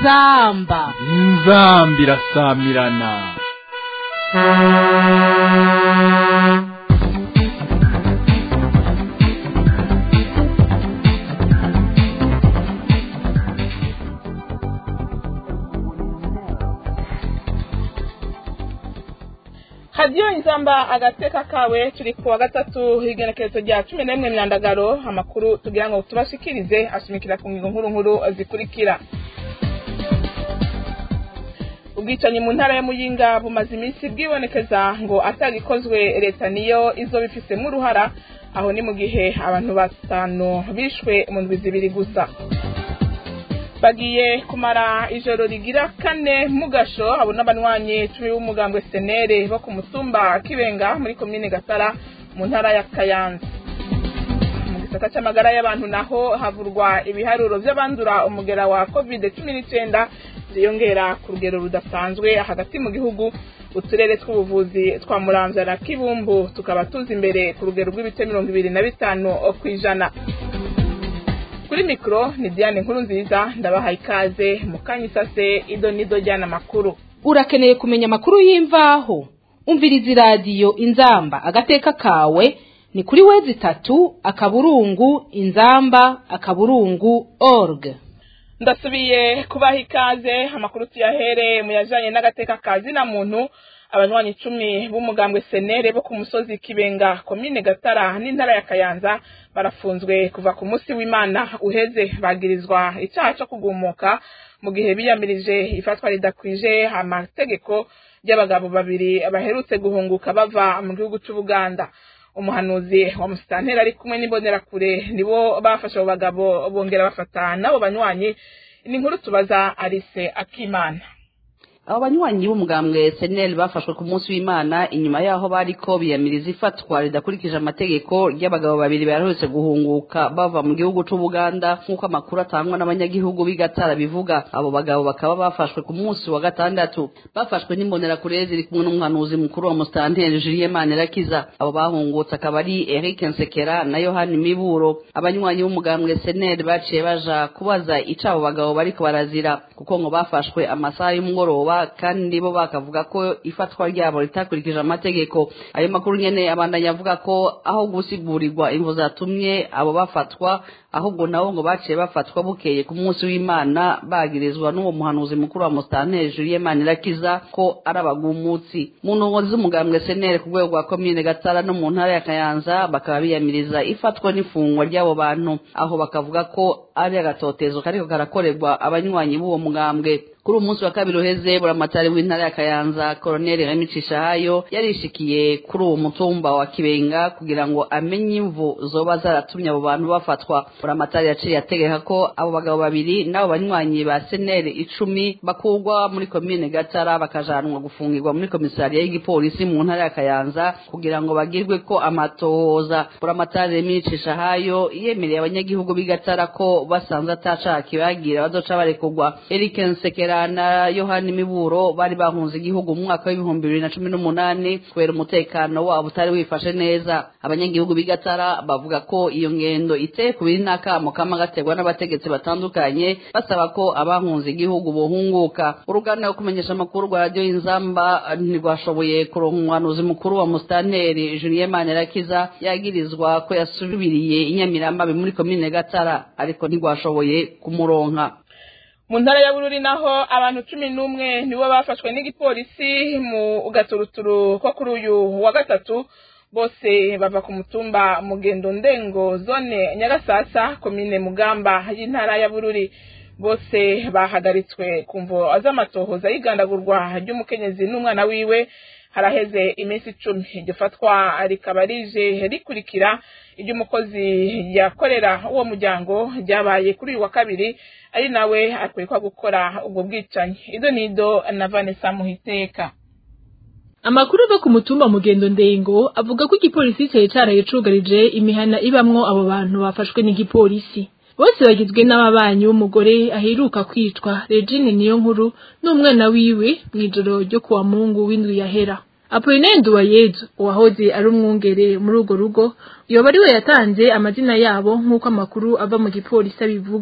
inzamba inzamba irasamirana hadiyo inzamba agateka kawe turi ku wa gatatu igenekerezo rya cumi n'imwe myandagaro amakuru tugira ngo tubashikirize ashimikira ku ngingo nkuru nkuru zikurikira ubwicanyi mu ntara ya muyinga bumaze iminsi bwibonekeza ngo atagikozwe leta niyo izoba ifisemo uruhara aho ni mu gihe abantu batanu bishwe mu ndwi zibiri gusa bagiye kumara ijoro rigira kane mu gasho abo n'abanywanyi cumi b'umugambwe senere bo ku mutumba kibenga muri komine gatara mu ntara ya kayanza mu gisata cy'amagara y'abantu naho havurwa ibiharuro by'abandura umugera wa covid cumi n'icyenda ziyongera ku rugero rudasanzwe hagati mu gihugu uturere tw'ubuvuzi twa muramvya na kibumbu tukaba tuzi imbere ku rugero rw'ibice mirongo ibiri na bitanu ku ijana kuri mikoro ni diane nkuru nziza ndabahaye ikaze mu kanya isase ido n'ido jyana amakuru urakeneye kumenya amakuru y'imvaho umviriza iradiyo inzamba agateka kawe ni kuri wezi itatu akaburungu inzamba akaburungu org ndasubiye kubaha ikaze amakuru tuyahere mu yajanye n'agateka ka zina muntu abanywanyi icumi b'umugambwe senere bo ku musozi kibenga komine gatara n'intara ya kayanza barafunzwe kuva ku munsi w'imana uheze bagirizwa icyaha cyo kugumuka mu gihe biyamirije ifatwa ridakwije amategeko y'abagabo babiri baherutse guhunguka bava mu gihugu cy'ubuganda umuhanuzi wa musitanteri ari kumwe n'imbonerakure nibo bafashe abo bagabo bongera bafata n'abo banywanyi ni inkuru tubaza arise akimana abo banywanyi b'umugambwe seneri bafashwe ku munsi w'imana inyuma yaho bariko biyamiriza ifatwa ridakurikije amategeko ry'abagabo babiri baherutse guhunguka bava mu gihugu c'ubuganda nk'uko amakuru atangwa n'abanyagihugu b'igatara bivuga abo bagabo bakaba bafashwe ku munsi wa gatandatu bafashwe n'imbonerakure ziri kumwe n'umuhanuzi mukuru wa musitanteri julien manirakiza abo bahungutse akaba ari eric nsekera na yohani miburo abanywanyi b'umugambwe seneri baciye baja kubaza ico abo bagabo bariko barazira kuko ngo bafashwe amasaha y'umugoroba kandi bo bakavuga ko ifatwa ryabo ritakurikije amategeko ayo makuru nyene abandanya avuga ko aho gusigurirwa imvo zatumye abo bafatwa ahubwo nabo ngo baciye bafatwa bukeye ku munsi w'imana bagirizwa n'uwo muhanuzi mukuru wa musitanteri julien manirakiza ko ari abagumutsi mu ndongozi z'umugambwe senere ku rwego rwa komine gatara no mu ntara ya kayanza bakaba biyamiriza ifatwa n'ifungwa ry'abo bantu aho bakavuga ko ari agatotezo kariko karakorerwa abanywanyi b'uwo mugambwe kuri uyu munsi wa kabiri uheze buramatari w'intara ya kayanza koroneli remi cishahayo yarishikiye kuri uwo mutumba wa kibenga kugira ngo amenye imvu zoba zaratumye abo bantu bafatwa buramatari yaciye ategeka ko abo bagabo babiri n'abo banywanyi ba seneri icumi bakurwa muri komine gatara bakajanwa gufungirwa muri komisariya y'igipolisi mu ntara ya kayanza kugira ngo bagirwe ko amatohoza buramatari remi cishahayo yemereye abanyagihugu b'igatara ko basanze atacaha kibagira bazoca barekurwa eric nsekera na yohani miburo bari bahunze igihugu mu mwaka w'ibihumbi bibiri na cumi n'umunani kubera umutekano wabo utari wifashe neza abanyagihugu b'igatara bavuga ko iyo ngendo iteye ku biri n'akamo kama gaterwa n'abategetsi batandukanye basaba ko abahunze igihugu bohunguka uruganda rwo kumenyesha amakuru rwa radiyo y'inzamba ntirwashoboye kuronka umuhanuzi mukuru wa musitanteri julien manirakiza yagirizwa ko yasubiriye inyamiramabi muri komine gatara ariko ntirwashoboye kumuronka mu ntara ya bururi naho abantu cumi n'umwe nibo bafashwe n'igipolisi mu gaturuturu ko kuri uyu wa gatatu bose bava ku mutumba mugendo ndengo zone nyagasasa komine mugamba y'intara ya bururi bose bahagaritswe ku mvo z'amatohoza y'igandagurwa ry'umukenyezi n'umwana wiwe haraheze iminsi icumi iryo fatwa rikaba rije rikurikira iry'umukozi yakorera uwo muryango ryabaye kuri uyu wa kabiri ari nawe akwekwa gukora ubwo bwicanyi ido nido na vanessa muhiteka amakuru ava ku mutumba mugendo ndengo avuga ko igipolisi cyari caraye cugarije imihana ibamwo abo bantu bafashwe n'igipolisi bose bagizwe n'ababanyi b'umugore aheruka kwicwa regine niyo nkuru n'umwana wiwe mw'ijoro ryo kuwa mungu w'indwi yahera apolinaire nduwayezu uwahoze ari umwungere muri urwo rugo yoba ari we yatanze amazina yabo nk'uko amakuru ava mu gipolisi abivuga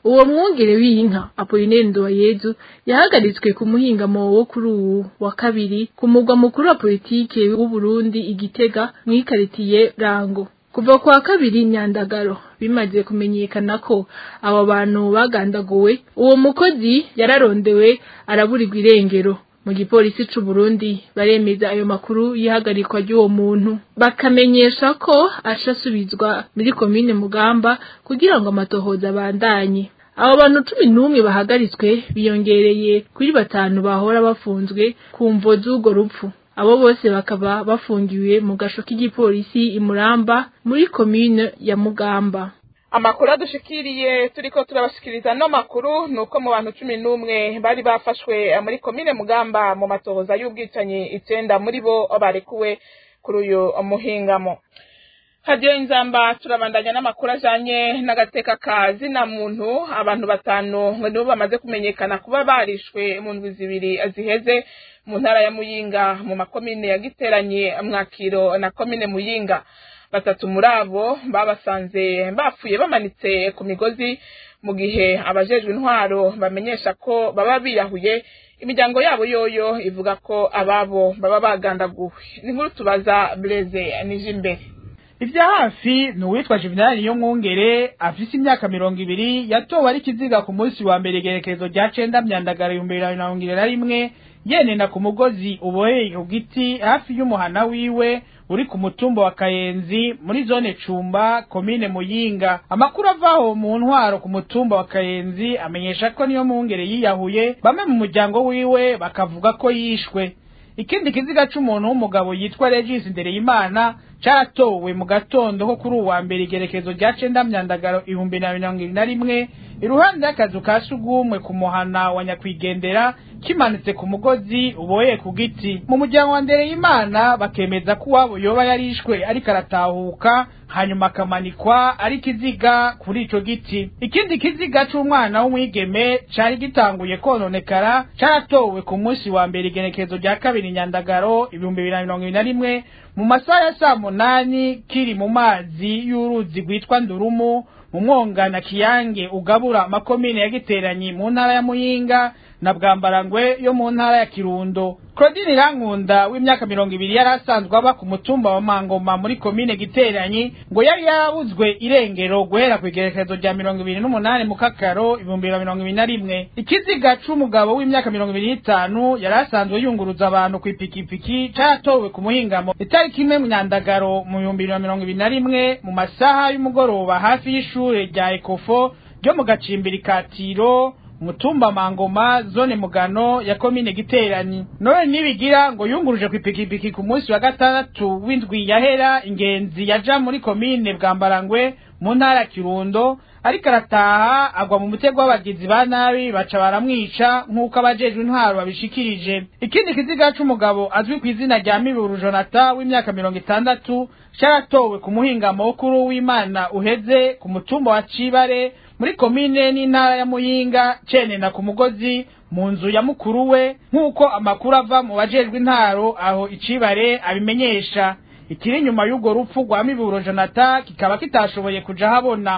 uwo mwungere w'inka apolineri ndowayezu yahagaritswe ku muhingamo wo kuri uwu wa kabiri ku mugwa mukuru wa politike w'uburundi igitega mw'ikaritiye rango kuva kwa kabiri nyandagaro bimaze kumenyekana ko abo bantu bagandaguwe uwo mukozi yararondewe araburirwa irengero mu gipolisi c'u Burundi baremeza ayo makuru y'ihagarikwa ry'uwo muntu bakamenyesha ko ashasubizwa muri komine Mugamba kugira ngo amatohoza abandanye abo bantu cumi n'umwe bahagaritswe biyongereye kuri batanu bahora bafunzwe ku mvo z'urwo rupfu abo bose bakaba bafungiwe mu gasho k'igipolisi imuramba muri komine ya Mugamba amakuru adushikiriye turiko turabashikiriza no makuru nuko mu bantu cumi n'umwe bari bafashwe muri komine mugamba mu matohoza y'ubwicanyi icenda muri bo barekuwe kuri uyu muhingamo hadiyo inzamba turabandanya n'amakuru ajanye n'agateka ka zina muntu abantu batanu ngo nibo bamaze kumenyekana kuba barishwe mu ndwi zibiri ziheze mu ntara ya muyinga mu makomine yagiteranye mwakiro na komine muyinga batatu muri abo babasanze bapfuye bamanitse ku migozi mu gihe abajejwe intwaro bamenyesha ko baba biyahuye imiryango yabo yoyo ivuga ko ababo baba bagandaguwe ni nkuru tubaza Blaise nije imbere ivya hafi ni uwitwa Juvenal niyo mwungere afise imyaka mirongo ibiri yatowe ari kiziga ku munsi wa mbere igerekezo rya cenda myandagara ibihumbi bibiri na mirongo ibiri na rimwe yenena ku mugozi uboheye ku giti hafi y'umuhana wiwe uri ku mutumba wa Kayenzi muri zone Cumba komine Muyinga amakuru avaho mu ntwaro ku mutumba wa Kayenzi amenyesha ko niyo mwungere yiyahuye bamwe mu muryango wiwe bakavuga ko yishwe ikindi kiziga c'umuntu w'umugabo yitwa Regis Ndereyimana caratowe mu gatondo ko kuri uwa mbere igerekezo rya cenda myandagaro ibihumbi na mirongo ibiri na rimwe iruhande y'akazu ka sugumwe ku muhana wa nyakwigendera kimanitse ku mugozi uboheye ku giti mu muryango wa Ndereyimana bakemeza ko uwabo yoba yarishwe ariko aratahuka hanyuma akamanikwa ari kiziga kuri ico giti ikindi kiziga c'umwana w'umwigeme cari gitanguye kononekara caratowe ku munsi wa mbere igenekezo rya kabiri nyandagaro ibihumbi bibiri na mirongo ibiri na rimwe mu masaha ya saa munani kiri mu mazi y'uruzi rwitwa ndurumu mu mwonga na kiyange ugabura amakomine ya giteranyi mu ntara ya muyinga na bwambarangwe yo mu ntara ya kirundo claudine irankunda w'imyaka mirongo ibiri yari asanzwe aba ku mutumba wa mangoma muri komine giteranyi ngo yari yarabuzwe irengero guhera ku igerekezo rya mirongo ibiri n'umunani mu kakaro ibihumbi bibiri na mirongo ibiri na rimwe ikiziga c'umugabo w'imyaka mirongo ibiri n'itanu yari asanzwe yunguruza abantu ku ipikipiki caratowe ku muhingamo itariki imwe mu nyandagaro mu bihumbi bibiri na mirongo ibiri na rimwe mu masaha y'umugoroba hafi y'ishure rya ekofo ryo mu gacimbiri ka tiro mutumba mangoma zone mugano ya komine giteranyi none nibigira ngo yunguruje ku ipikipiki ku munsi wa gatandatu w'indwi yahera ingenzi yaja muri komine bwambarangwe mu ntara ya kirundo ariko arataha agwa mu mutego w'abagizi ba nabi baca baramwica nk'uko abajejwe intwaro babishikirije ikindi kiziga c'umugabo azwi ku izina rya miburu jonata w'imyaka mirongo itandatu caratowe ku muhingamo w'ukuru w'imana uheze ku mutumba wa cibare muri komine n'intara ya muyinga cenena ku mugozi mu nzu ya mukuru we nk'uko amakuru ava mu bajejwe intaro aho icibare abimenyesha ikiri inyuma y'urwo rupfu rwa miburo jonata kikaba kitashoboye kuja habona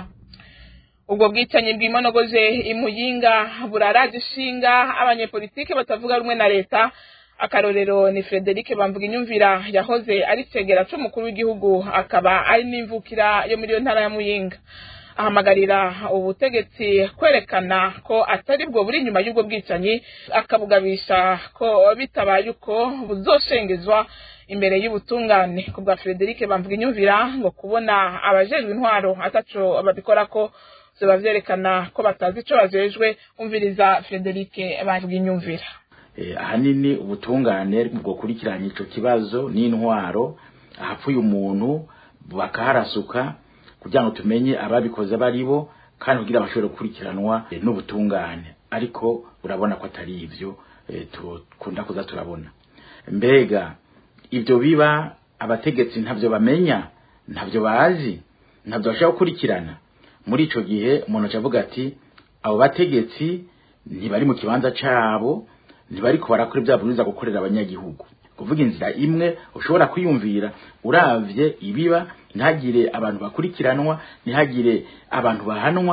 ubwo bwicanyi bwimonogoje imuyinga buraraje ishinga abanyepolitike batavuga rumwe na leta akarorero ni Frederic bamvuga inyumvira yahoze ari cegera c'umukuru w'igihugu akaba ari n'imvukira yo muri iyo ntara ya muyinga ahamagarira ubutegetsi kwerekana ko atari bwo buri inyuma y'ubwo bwicanyi akabugabisha ko bitabaye uko buzoshengezwa imbere y'ubutungane ku bwa Frederic bamvuga inyumvira ngo kubona abajejwe intwaro ataco babikora ko zoba vyerekana ko batazi ico bajejwe umviriza Frederic bamvuga inyumvira ahanini ubutungane bwokurikiranye ico kibazo n'intwaro ahapfuye umuntu bakaharasuka kugira ngo tumenye ababikoze baribo kandi kugira bashobore gukurikiranwa n'ubutungane ariko urabona ko atari ivyo tukunda kuza turabona mbega ibyo biba abategetsi ntabyo bamenya ntabyo bazi ntabyo bashobora gukurikirana muri ico gihe umuntu acavuga ati abo bategetsi ntibari mu kibanza cabo ntibariko barakora ibya buriza gukorera abanyagihugu kuvuga inzira imwe ushobora kwiyumvira uravye ibiba ntihagire abantu bakurikiranwa ntihagire abantu bahanwa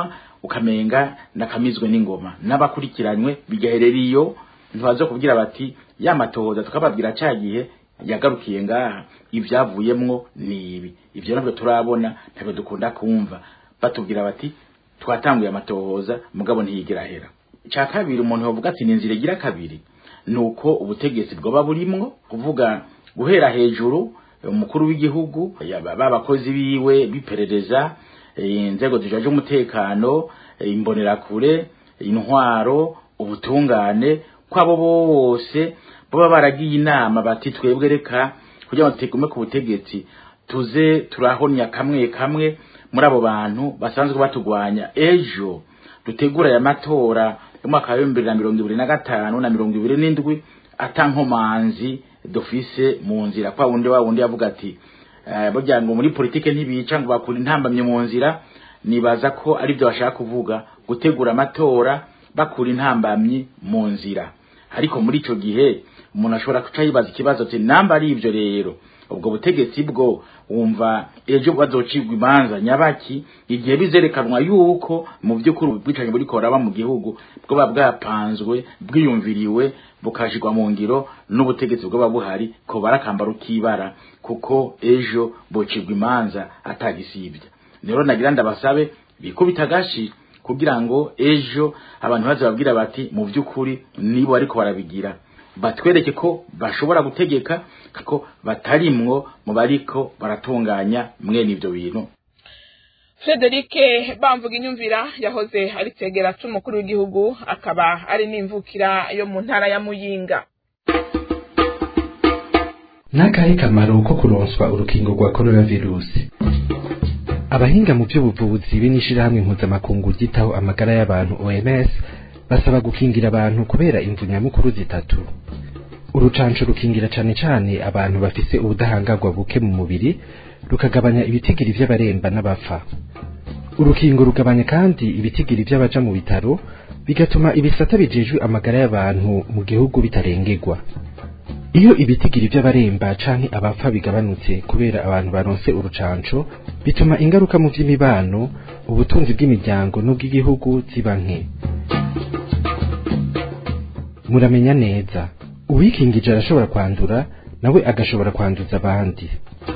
ukamenga nakamizwe n'ingoma n'abakurikiranywe bigaherera iyo ntibaza kubwira bati ya matohoza tukababwira ca gihe yagarukiye ngaha ivyavuyemwo ni ibi ivyo nabyo turabona ntabwo dukunda kumva batubwira bati twatanguye amatohoza mugabo ntiyigera ahera icya kabiri umuntu yavuga ati ni inzira igira kabiri ni uko ubutegetsi bwoba burimwo kuvuga guhera hejuru umukuru w'igihugu b'abakozi biwe biperereza inzego zijaje umutekano imbonerakure intwaro ubutungane kwabo bose baba baragiye inama bati twebwe reka kugira ngo tugume ku butegetsi tuze turahonya kamwe kamwe muri abo bantu basanzwe batugwanya ejo dutegura aya matora y'umwaka wa bibiri na mirongo ibiri na gatanu na mirongo ibiri n'indwi atankomanzi dufise mu nzira kwa wundi wa wundi yavuga ati burya ngo muri politike ntibica ngo bakura intambamye mu nzira nibaza ko ari byo bashaka kuvuga gutegura amatora bakura intambamyi mu nzira ariko muri ico gihe umuntu ashobora kuca yibaza ikibazo ati namba ari ivyo rero ubwo butegetsi bwo wumva ejo bazocibwa imanza nyabaki igihe bizerekanwa yuko mu by'ukuri ubwicanyi buri koraba mu gihugu bwoba bwapanzwe bwiyumviriwe bukashirwa mu ngiro n'ubutegetsi bwoba buhari ko barakamba rukibara kuko ejo bocibwa imanza atagisibya rero nagira ndabasabe bikubita agashi kugira ngo ejo abantu bazababwira bati mu by'ukuri nibo ariko barabigira batwereke ko bashobora gutegeka ko batarimwo mu bariko baratunganya mwene ibyo bintu Frederic bamvuga inyumvira yahoze ari tegera c'umukuru w'igihugu akaba ari n'imvukira yo mu ntara ya Muyinga n'akahe kamaro ko kuronswa urukingo rwa coronavirusi abahinga mu by'ubuvuzi b'inishirahamwe mpuzamakungu ryitaho amagara y'abantu OMS basaba gukingira abantu kubera imvu nyamukuru zitatu urucanco rukingira cane cane abantu bafise ubudahangarwa buke mu mubiri rukagabanya ibitigiri vy'abaremba n'abapfa urukingo rugabanya kandi ibitigiri vy'abaja mu bitaro bigatuma ibisata bijejwe amagara y'abantu mu gihugu bitarengerwa iyo ibitigiri vy'abaremba canke abapfa bigabanutse kubera abantu baronse urucanco bituma ingaruka mu vy'imibano ubutunzi bw'imiryango n'ubw'igihugu ziba nke muramenya neza uwikingije arashobora kwandura nawe agashobora kwanduza abandi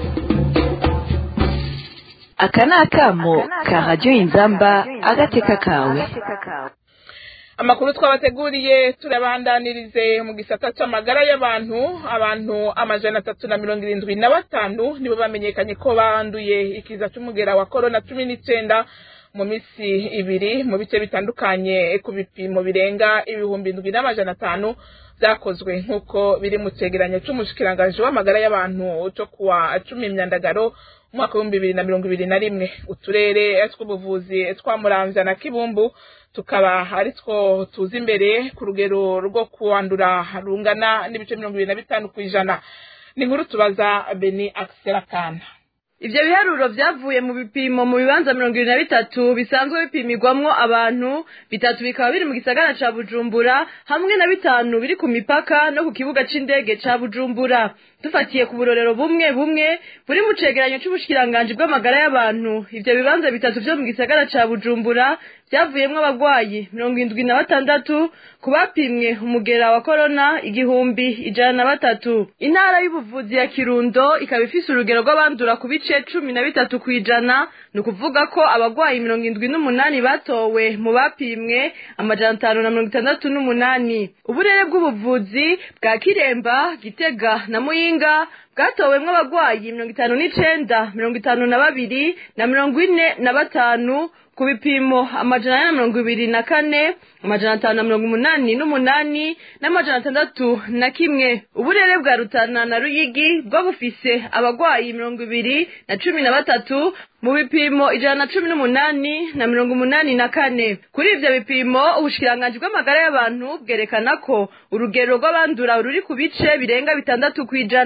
aka ni akamo ka radiyo inzamba agateka kawe amakuru twabateguriye turabandanirize mu gisata c'amagara y'abantu abantu amajana atatu na mirongo irindwi na batanu nibo bamenyekanye ko banduye ikiza c'umugera wa korona cumi n'icenda mu misi ibiri mu bice bitandukanye ku bipimo birenga ibihumbi indwi n'amajana atanu vyakozwe nk'uko biri mu cegeranyo c'umushikiranganji w'amagara y'abantu co kuwa cumi imyandagaro umwaka w'ibihumbi bibiri na mirongo ibiri na rimwe uturere tw'ubuvuzi twa muramvya na kibumbu tukaba ari two tuza imbere ku rugero rwo kuwandura rungana n'ibice mirongo ibiri na bitanu kw'ijana ni inkuru tubaza beni akisera kana Ivyo biharuro vyavuye mu bipimo mu bibanza mirongo ibiri na bitatu bisanzwe bipimirwamwo abantu bitatu bikaba biri mu gisagara ca Bujumbura hamwe na bitanu biri ku mipaka no ku kibuga c'indege ca Bujumbura dufatiye ku burorero bumwe bumwe buri mu cegeranyo c'ubushikiranganji bw'amagara y'abantu ivyo bibanza bitatu vyo mu gisagara ca Bujumbura vyavuyemwo abagwayi mirongo indwi na batandatu ku bapimwe umugera wa korona igihumbi ijana na batatu intara y'ubuvuzi ya Kirundo ikaba ifise urugero rw'abandura ku bice cumi na bitatu kw'ijana ni ukuvuga ko abagwayi mirongo indwi n'umunani batowe mu bapimwe amajana atanu na mirongo itandatu n'umunani uburere bw'ubuvuzi bwa Kiremba Gitega na Muyinga bwatowemwo abagwayi mirongo itanu n'icenda mirongo itanu na babiri na mirongo ine na batanu ku bipimo amajana ane na mirongo ibiri na kane amajana atanu na mirongo umunani n'umunani n'amajana atandatu na kimwe uburere bwa rutana na ruyigi bwo bufise abagwayi mirongo ibiri na cumi na batatu mu bipimo ijana na cumi n'umunani na mirongo umunani na kane kuri ivyo bipimo ubushikiranganji bw'amagara y'abantu bwerekana ko urugero rw'abandura ruri ku bice birenga bitandatu kw'ijana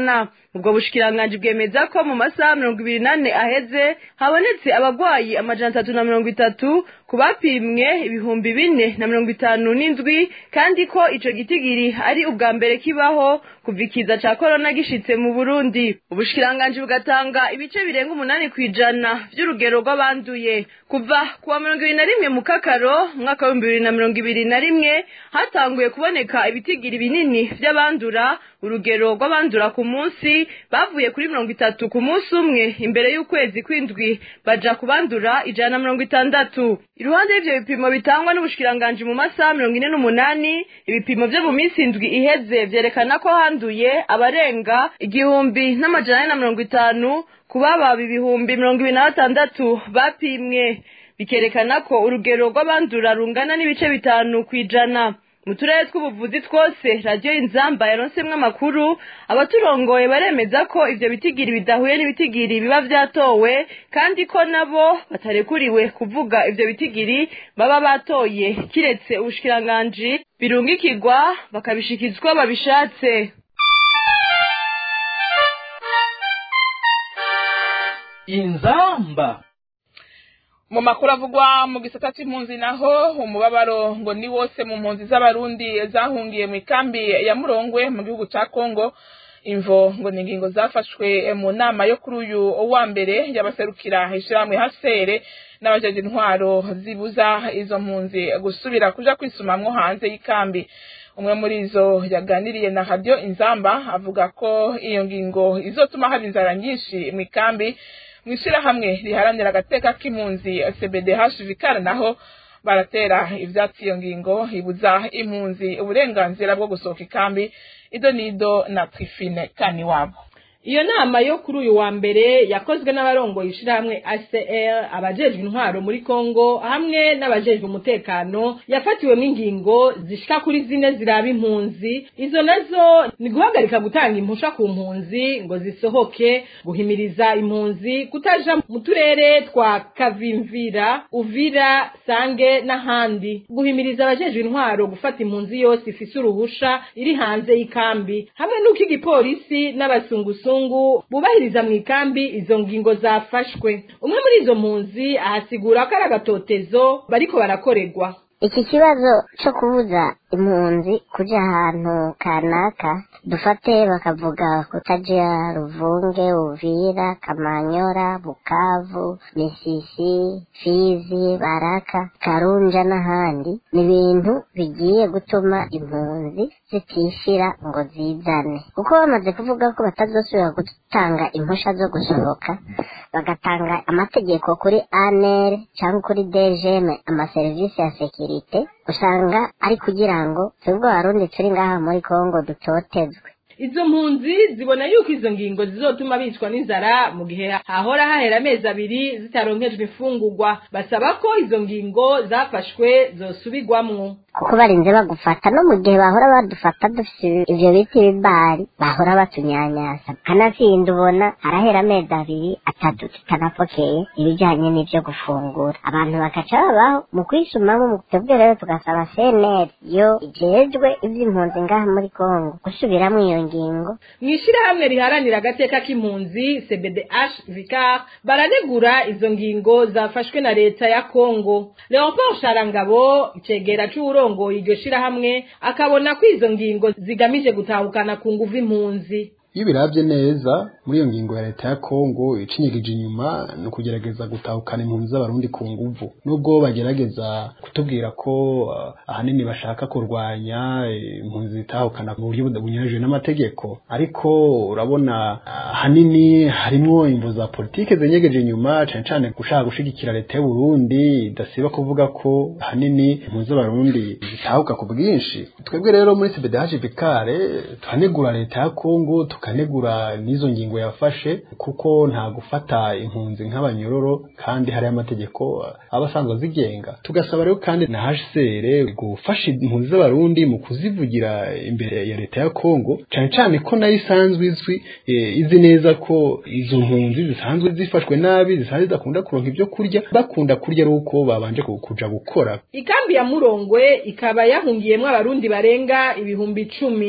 ubwo bushikiranganji bwemeza ko mu masaha mirongo ibiri n'ane aheze habonetse abagwayi amajana atatu na mirongo itatu ku bapimwe ibihumbi bine na mirongo itanu n'indwi kandi ko ico gitigiri ari ubwa mbere kibaho kuva ikiza ca korona gishitse mu burundi ubushikiranganji bugatanga ibice birenga umunani kw'ijana vy'urugero rw'abanduye kuva kuwa mirongo ibiri na rimwe mu kakaro umwaka w'ibihumbi bibiri na mirongo ibiri na rimwe hatanguye kuboneka ibitigiri binini vy'abandura urugero rw'abandura ku munsi bavuye kuri mirongo itatu ku munsi umwe imbere y'ukwezi kw'indwi baja kubandura ijana na mirongo itandatu iruhande y'ivyo bipimo bitangwa n'ubushikiranganji mu masaha mirongo ine n'umunani ibipimo vyo mu minsi indwi iheze vyerekana ko handuye abarenga igihumbi n'amajana ane na mirongo itanu ku bababa ibihumbi mirongo ibiri na batandatu bapimwe bikerekana ko urugero rw'abandura rungana n'ibice bitanu kw'ijana mu turere tw'ubuvuzi twose radiyo inzamba yaronsemwo amakuru abaturongoye baremeza ko ivyo bitigiri bidahuye n'ibitigiri biba vyatowe kandi ko nabo batarekuriwe kuvuga ivyo bitigiri baba batoye kiretse ubushikiranganji birungikirwa bakabishikizwa babishatse inzamba mu makuru avugwa mu gisata c'impunzi naho umubabaro ngo ni wose mu mpunzi z'abarundi zahungiye mu ikambi ya murongwe mu gihugu ca kongo imvo ngo ni ingingo zafashwe mu nama yo kuri uyu wa mbere y'abaserukira ishirahamwe hasere n'abajeje intwaro zibuza izo mpunzi gusubira kuja kwisumamwo hanze y'ikambi umwe muri izo yaganiriye na radio inzamba avuga ko iyo ngingo izotuma haba inzara nyinshi mu ikambi mw'ishirahamwe riharanira agateka k'impunzi cbdh vikara naho baratera ivyatsi iyo ngingo ibuza impunzi uburenganzira bwo gusohoka ikambi ido nido na trifine kani wabo iyo nama yo kuri uyu wa mbere yakozwe n'abarongoye ishirahamwe ACR abajejwe intwaro muri Kongo hamwe n'abajejwe umutekano yafatiwemo ingingo zishika kuri zine ziraba impunzi izo nazo ni guhagarika gutanga impusha ku mpunzi ngo zisohoke guhimiriza impunzi kutaja mu turere twa Kavimvira Uvira Sange n'ahandi guhimiriza abajejwe intwaro gufata impunzi yose ifise uruhusha iri hanze y'ikambi hamwe n'uko igipolisi n'abasungusu abazungu bubahiriza mu ikambi izo ngingo zafashwe umwe muri izo mpunzi ahasigura ko ari agatotezo bariko barakorerwa iki kibazo cyo kubuza impunzi kuja ahantu kanaka dufate bakavuga kutaja ruvunge uvira kamanyora bukavu misisi fizi baraka karunja n'ahandi ni ibintu bigiye gutuma impunzi zitishira ngo zizane kuko bamaze kuvuga ko batazosubira gutanga impusha zo gusohoka bagatanga amategeko kuri anere cyangwa kuri dejeme amaserivisi ya sekirite usanga ari kugira ngo twebwe abarundi turi ngaha muri kongo dutotezwe izo mpunzi zibona yuko izo ngingo zizotuma bicwa n'inzara mu gihe hahora hahera amezi abiri zitaronkejwe imfungurwa basaba ko izo ngingo zafashwe zosubirwamwo kuko barinze bagufata no mu gihe bahora badufata dufite ivyo biti bibari bahora batunyanyasa kanatsinda ubona harahera amezi abiri atatu tutanapokeye ibijanye n'ivyo gufungura abantu bakaca babaho mu kwisumamo mu twebwe rero tugasaba cnr yo ijejwe ivy'impunzi ngaha muri kongo gusubiramwo iyo ngingo mw'ishirahamwe riharanira agateka k'impunzi cbdh vicar baranegura izo ngingo zafashwe na leta ya kongo leopold sharangabo icegera c'uwuro urongoye iryo shirahamwe akabona ko izo ngingo zigamije gutahukana ku nguvu impunzi iyo biravye neza muri iyo ngingo ya leta ya Kongo icinyigije inyuma ni ukugerageza gutahukana impunzi z'abarundi ku nguvu nubwo bagerageza kutubwira ko uh, ahanini bashaka kurwanya impunzi zitahukana mu buryo bunyuranyije n'amategeko ariko urabona ahanini uh, harimwo imvu za politike zenyegeje inyuma cane cane gushaka gushigikira leta y'u Burundi idasiba kuvuga ko ahanini impunzi z'abarundi zitahuka ku bwinshi twebwe rero muri CBDH Vikare tuhanegura leta ya Kongo tukanegura n'izo ngingo yafashe kuko nta gufata impunzi nk'abanyororo kandi hari amategeko aba asanzwe azigenga tugasaba rero kandi na HCR gufasha impunzi z'abarundi mu kuzivugira imbere ya leta ya Kongo cyane cyane ko nayo isanzwe izwi e, izi neza ko izo mpunzi zisanzwe zifashwe nabi zisanzwe zidakunda kuronka ibyo kurya bakunda kurya ari uko babanje kuja gukora ikambi ya Murongwe ikaba yahungiyemwo abarundi barenga ibihumbi icumi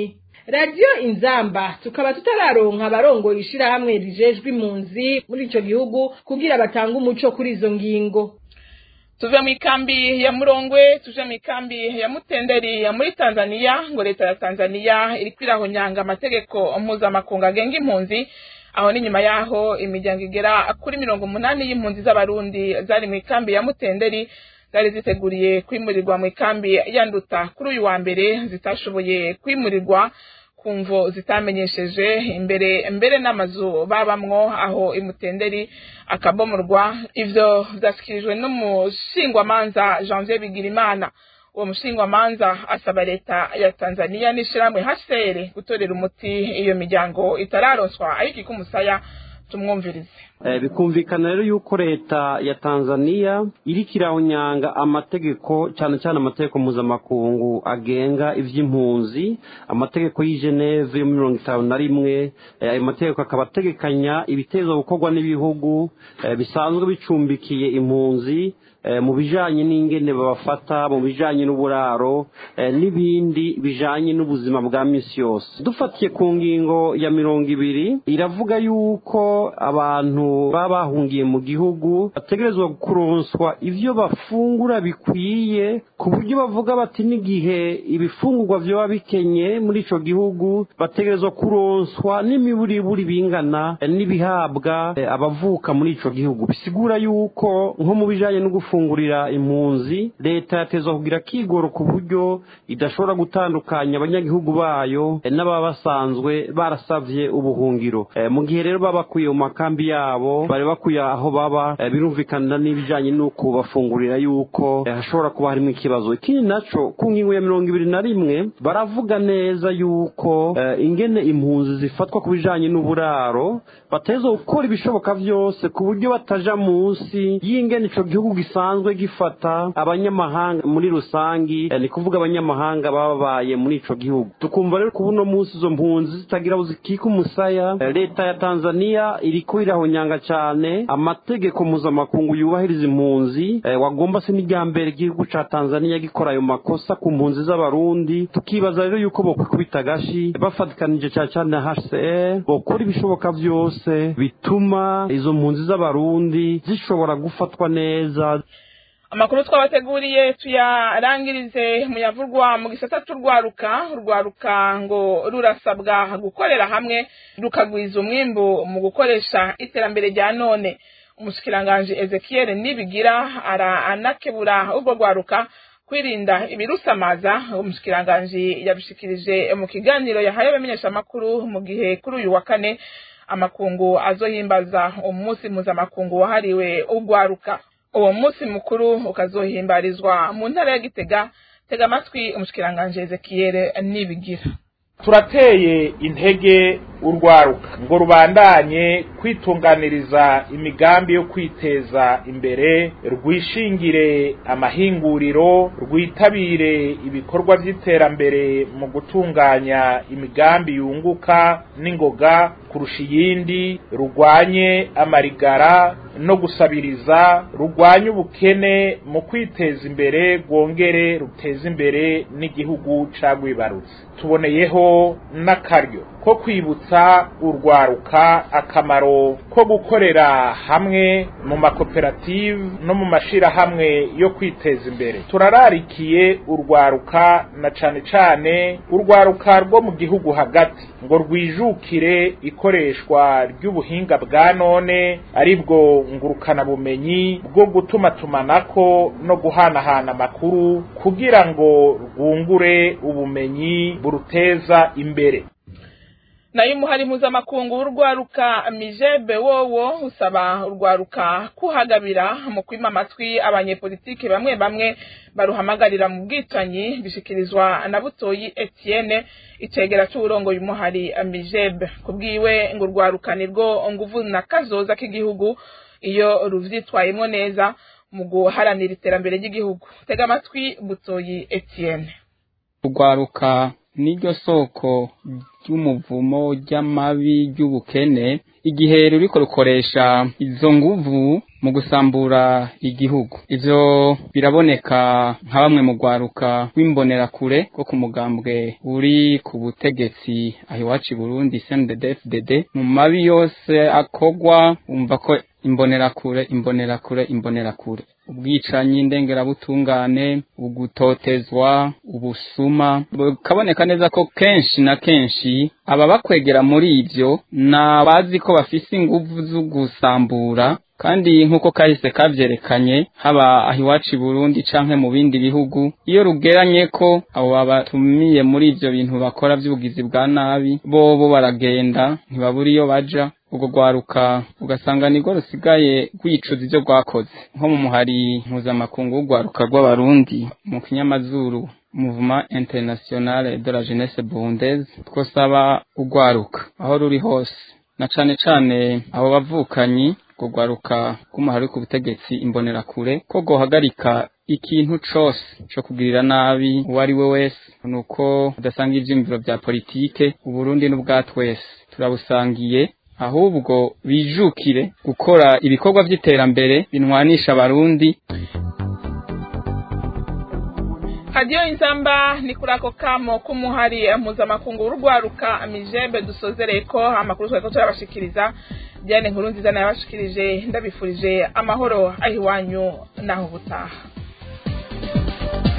radiyo inzamba tukaba tutararonka abarongoye ishirahamwe rijejwe impunzi muri ico gihugu kugira batange umuco kuri izo ngingo tuve mu ikambi ya murongwe tuje mu ikambi ya mutenderi ya muri tanzania ngo leta ya tanzania iriko irahonyanga amategeko mpuzamakungu agenga impunzi aho ni nyuma yaho imiryango igera kuri mirongo umunani y'impunzi z'abarundi zari mu ikambi ya mutenderi zari ziteguriye kwimurirwa mu ikambi ya nduta kuri uyu wa mbere zitashoboye kwimurirwa ku mvo zitamenyesheje imbere mbere n'amazu babamwo aho imutenderi akabomorwa ivyo vyashyikirijwe n'umushingwamanza janvier bigirimana uwo mushingwamanza asaba leta ya tanzania n'ishirahamwe hcr gutorera umuti iyo miryango itararonswa ariko ikumusaya tumwumvirize bikumvikana rero yuko leta ya tanzania iriko irahonyanga amategeko cyane cyane amategeko mpuzamakungu agenga ivy'impunzi amategeko y'i geneve yo muri mirongo itanu na rimwe ayo mategeko akaba ategekanya ibitezwa gukorwa n'ibihugu bisanzwe bicumbikiye impunzi mu bijanye n'ingene babafata mu bijanye n'uburaro n'ibindi bijanye n'ubuzima bwa misi yose dufatiye ku ngingo ya mirongo ibiri iravuga yuko abantu baba bahungiye mu gihugu bategerezwa kuronswa ivyo bafungura bikwiye ku buryo bavuga bati n'igihe ibifungurwa vyoba bikenye muri ico gihugu bategerezwa kuronswa n'imiburiburi bingana n'ibihabwa abavuka muri ico gihugu bisigura yuko nko mu bijanye no gufungurira impunzi leta yatezwa kugira kigoro ku buryo idashobora gutandukanya abanyagihugu bayo n'ababa basanzwe barasavye ubuhungiro mu gihe rero baba bakuye mu makambi yabo bari bakuye aho baba birumvikana n'ibijanye n'uko bafungurira yuko hashobora kuba harimo ikibazo ikindi naco ku ngingo ya mirongo ibiri na rimwe baravuga neza yuko ingene impunzi zifatwa ku bijanye n'uburaro bateza gukora ibishoboka vyose ku buryo bataja munsi y'ingene ico gihugu gisanzwe gifata abanyamahanga muri rusangi ni kuvuga abanyamahanga babaye muri ico gihugu tukumva rero ku buno munsi izo mpunzi zitagira aho zikika umusaya leta ya tanzania iriko irahonyanga cane amategeko mpuzamakungu yubahiriza impunzi wagomba se n'irya mbere igihugu ca tanzania gikora ayo makosa ku mpunzi z'abarundi tukibaza rero yuko bokwikubita agashi bafatikanije cane cane na hcr bokora ibishoboka vyose bituma izo mpunzi z'abarundi zishobora gufatwa neza amakuru twabateguriye tuyarangirize muyavurwa mu gisata c'urwaruka urwaruka ngo rurasabwa gukorera hamwe rukagwiza umwimbu mu gukoresha iterambere rya none umushikiranganji ezekiel nibigira aranakebura urwo rwaruka kwirinda ibirusamaza umushikiranganji yabishikirije mu kiganiro yahaye abamenyeshamakuru mu gihe kuri uyu wa kane amakungu azohimbaza umunsi mpuzamakungu wahariwe urwaruka uwo munsi mukuru ukazohimbarizwa mu ntara ya gitega tega amatwi umushikiranganji ezekiyere nibigira turateye intege urwaruka ngo rubandanye kwitunganiriza imigambi yo kwiteza imbere rwishingire amahinguriro rwitabire ibikorwa by'iterambere mu gutunganya imigambi yunguka n'ingoga kurusha iyindi rurwanye amarigara no gusabiriza rurwanye ubukene mu kwiteza imbere rwongere ruteze imbere n'igihugu cagwibarutse tuboneyeho n'akaryo ko kwibutsa urwaruka akamaro ko gukorera hamwe mu makoperative no mu mashirahamwe yo kwiteza imbere turararikiye urwaruka na cane cane urwaruka rwo mu gihugu hagati ngo rwijukire ikoreshwa ry'ubuhinga bwa none aribwo ngurukana bumenyi bwo gutuma tumanako no guhanahana amakuru kugira ngo rwungure ubumenyi buruteza imbere nayo umuhari mpuzamakungu w'urwaruka mijebe wowo usaba urwaruka kuhagabira mu kwima amatwi abanyepolitike bamwe bamwe baruhamagarira mu bwicanyi bishikirizwa na butoyi etienne icegera c'uburongoye umuhari mijebe kubwiwe ngo urwaruka nirwo nguvu na kazoza k'igihugu iyo ruvyitwayemwo neza mu guharanira iterambere ry'igihugu tega amatwi butoyi etienne urwaruka niryo soko ry'umuvumo ry'amabi ry'ubukene igihe ruriko rukoresha izo nguvu mu gusambura igihugu ivyo biraboneka nka bamwe mu rwaruka rw'imbonerakure rwo ku mugambwe uri ku butegetsi aho iwacu i burundi cndfdd mu mabi yose akorwa wumva ko imbonerakure imbonerakure imbonerakure ubwicanyi ndengerabutungane ugutotezwa ubusuma bukaboneka neza ko kenshi na kenshi ababakwegera muri ivyo ni abazi ko bafise inguvu zo gusambura kandi nk'uko kahise kavyerekanye haba aho iwacu i burundi canke mu bindi bihugu iyo rugeranye ko abo babatumiye muri ivyo bintu bakora vy'ubugizi bwa nabi bobo baragenda ntibabura iyo baja ubwo rwaruka ugasanga nirwo rusigaye rwicuza ivyo rwakoze nko mu muhari mpuzamakungu w'urwaruka rw'abarundi mu kinyamazuru Mouvement International de la Jeunesse Burundaise twosaba urwaruka aho ruri hose na cane cane abo bavukanyi kugwaruka k'umuhari ku butegetsi imbonerakure ko gohagarika ikintu cose co kugirira nabi uwo ari we wese nuko udasanga ivyiyumviro vya politike uburundi n'ubwa twese turabusangiye ahubwo bijukire gukora ibikorwa vy'iterambere binwanisha abarundi hadiyo insamba ni kuri ako kamo k'umuhari mpuzamakungu w'urwaruka mijembe dusozereye ko amakuru twari ko turabashikiriza diane nkuru nziza nayabashikirije ndabifurije amahoro aho iwanyu naho ubutaha